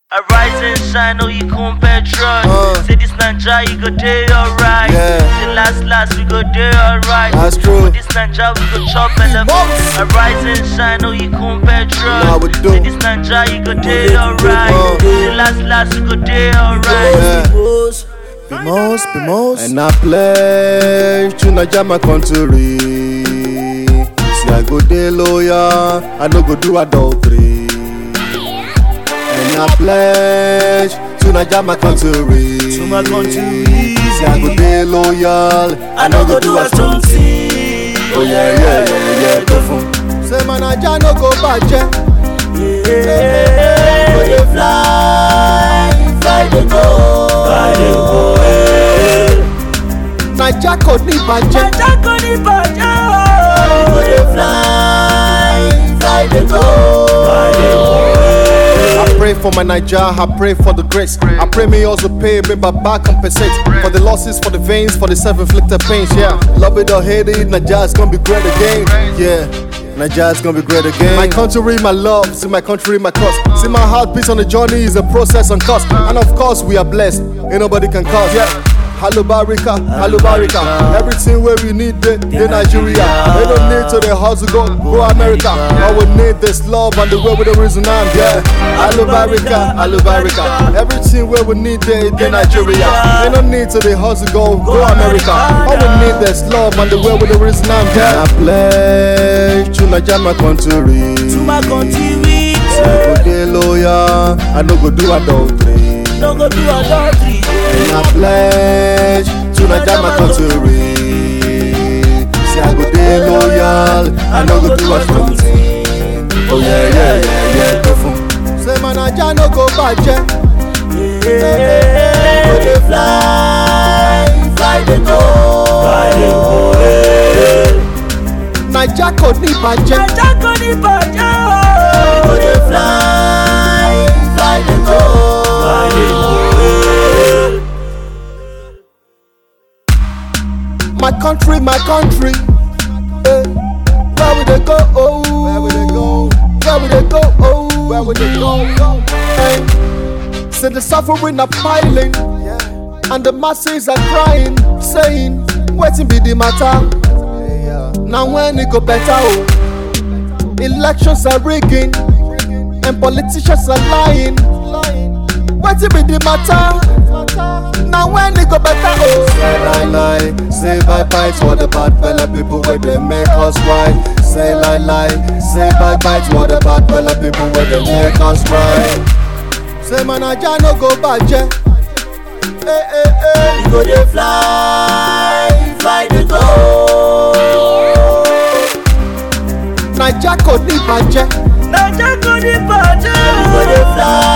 I rise and shine, oh you compare trust. Uh. Say this Nanja, you go day alright. Yeah. Say last last we go day alright. That's true. For this Nanja we go chop elephant. Boss. I rise and shine, oh you compare trust. Now we do. Say this Nanja, you go day alright. Uh. Say last last we go day alright. Yeah. Bimos, Bimos. And I pledge to Naija my country. See I go dey loyal, I no go do adultery. And I pledge to Naija my country. To my country. See I go dey loyal, I no go do a strong thing. Oh yeah yeah yeah yeah go fun. Say my Naija no go bàjẹ́. Go dey fly, fly dey go. Naija kò ní bàjẹ́. Naija kò ní bàjẹ́ o. go dey fly, fly dey go. I pray for my Naija, I pray for the grace. I pray me also pay, me Baba compensate for the losses, for the veins, for the self-inflicted pains. Yeah, love it or hate it, Naija is gonna be great again. Yeah. Naija is gonna be great again. My country, my love, see my country, my cause. See my heartbeat on the journey is a process and cost. And of course, we are blessed. Ain't nobody can cause. Yeah. Hello Barika, hello Barika. Everything where we need it in Nigeria. They don't need to the hustle go, go America. All we need this love and the way with the reason I'm yeah. Hello Barika, hello Barika. Everything where we need it in Nigeria. They don't need to the hustle go, go America. All we need this love and the way with the reason I'm yeah. I pledge to Nigeria my country. To my country, we I go dey loyal, I no go do adultery. no go do adultery. And I pledge to Naija my country. Say I go dey loyal, I no go do a strong thing. Oh yeah, yeah, yeah, yeah, go fun. Say my Naija no go bàjẹ́. Go dey fly, fly dey go. Naija kò ní bàjẹ́. Naija kò ní bàjẹ́ o. Go dey fly, fly dey go. My country, my country. Eh, where we dey go? Oh, where we dey go? Where we dey go? Oh, where we dey go? Hey, say the suffering are piling, and the masses are crying, saying, "Wetin be the matter?" Now when it go better? Oh, elections are rigging, and politicians are lying. Wetin be the matter? Now when it go better? Oh, say lie lie, say bye bye to all the bad fella people where they make us right. Say lie lie, say bye bye to all the bad fella people where they make us right. Say man Naija no go bàjẹ́. Eh eh eh, you go dey fly, fly dey go. Naija kò ní bàjẹ́. Naija kò ní bàjẹ́ o. You go dey fly,